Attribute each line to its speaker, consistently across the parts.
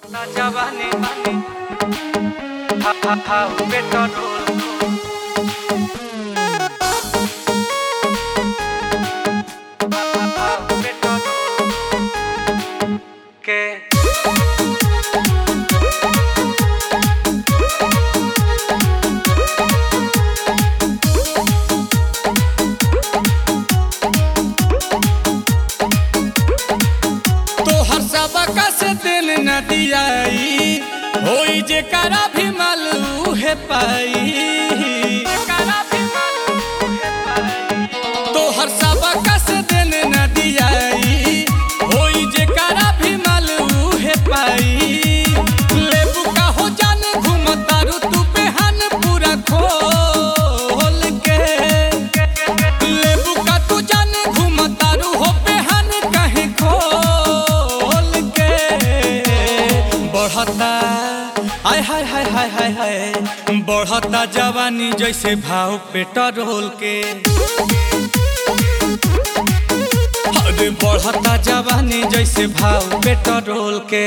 Speaker 1: बढ़ता जवानी हा हा हा पेट्रोल हा हा हा पेट्रोल के
Speaker 2: तोहर सबका से दिल न दियाई होई जे करा भी मालू है पाई तोहर सबका से दिल न दियाई होई जे करा भी मालू है पाई लेबू का हो जाने घूमतारू तू बेहान पूरा खोल के लेबू का तू जाने घूमतारू हो बेहान कहीं खोल के बढ़ता आय हाय हाय हाय हाय हाय बढ़ता जवानी जैसे भाव पेट्रोल के अरे बढ़ता जवानी जैसे भाव पेट्रोल के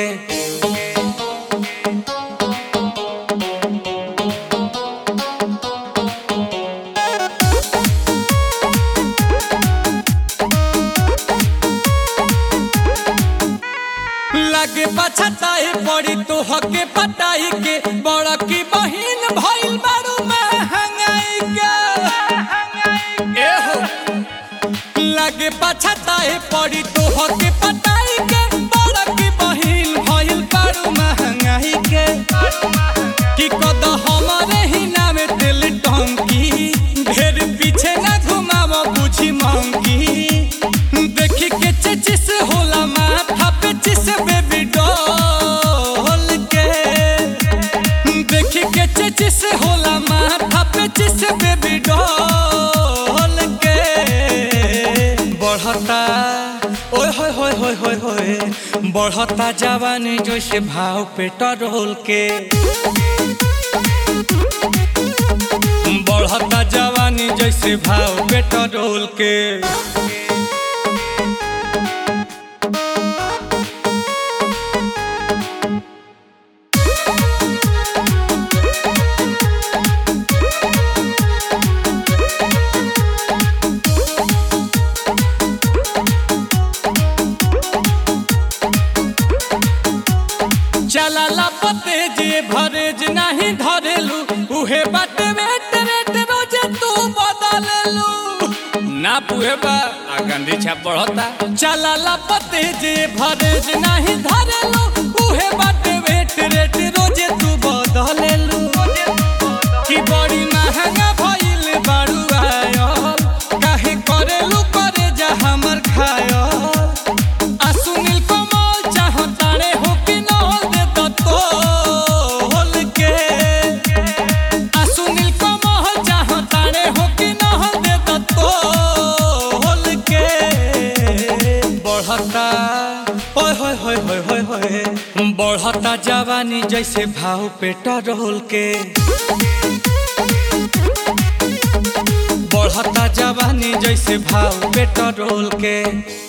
Speaker 2: लगे पछताए पड़ी तो हके पटाई के बड़ा की बहिन भइल बारू महंगाई के एहो लगे पछताए पड़ी तो हके पटाई के बड़ा की बहिन भइल बारू महंगाई के कि कद हमारे ही नाम दिल टंकी ढेर पीछे न घुमाव बुझी मंकी देखी के चचिस होला माथा पे चिस बेबी डॉल के देखी के चचिस होला माथा पे चिस बेबी डॉल के बढ़ता ओए होय होय होय होय होय बढ़ता जवानी जैसे भाव पेट्रोल के बढ़ता जवानी जैसे भाव पेट्रोल के चला पते जे भरेज नहीं धरेलू उहे बाटे वेट वेट रोजे तू बदललू ना पुहे बा आ गंदी छाप बढ़ता चला पते जे भरेज नहीं धरेलू उहे बाटे वेट वेट रोजे तू बदललू कि बड़ी महंगा भइल बारू आयल काहे करेलू करे जा हमर खायल आ सुनील कमल चाहतारे हो कि नल दे तो तोल के आ सुनील कमल चाहतारे हो कि नल दे तो तोल के बढ़ता ओए होय होय होय होय होय बढ़ता जवानी जैसे भाव पेट्रोल के बढ़ता जवानी जैसे भाव पेट्रोल के